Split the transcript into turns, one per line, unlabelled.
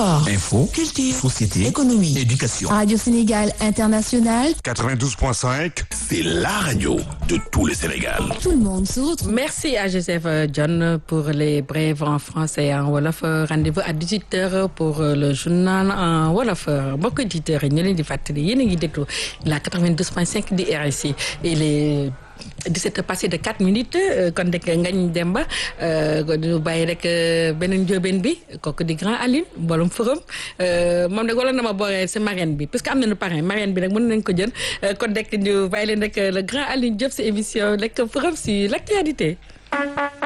Info,
culture,
société,
économie,
éducation.
Radio Sénégal International,
92.5,
C'est la radio de tout le Sénégal.
tout le monde se retrouve.
Merci à Joseph euh, John pour les brèves en français et en wolof Euh, rendez-vous à 18h pour euh, le journal en wolof Euh, mbokk auditeurs yi ñu leen di fàttali yéen a ngi déglu la 92.5 di RSI il est 17 heures passé de 4 minutes euh, kon rek ngañ Demba euh, ñu bàyyi rek euh, beneen njóobeen bi kooku di grand Aline mboolum forum euh, moom nag wala na ma booree si marraine bi parce que am nañu parrain marraine bi nag mën nañ ko jël euh, kon rek ñu bàyyi leen rek le grand Aline Diop si émission rek forum si l'actualité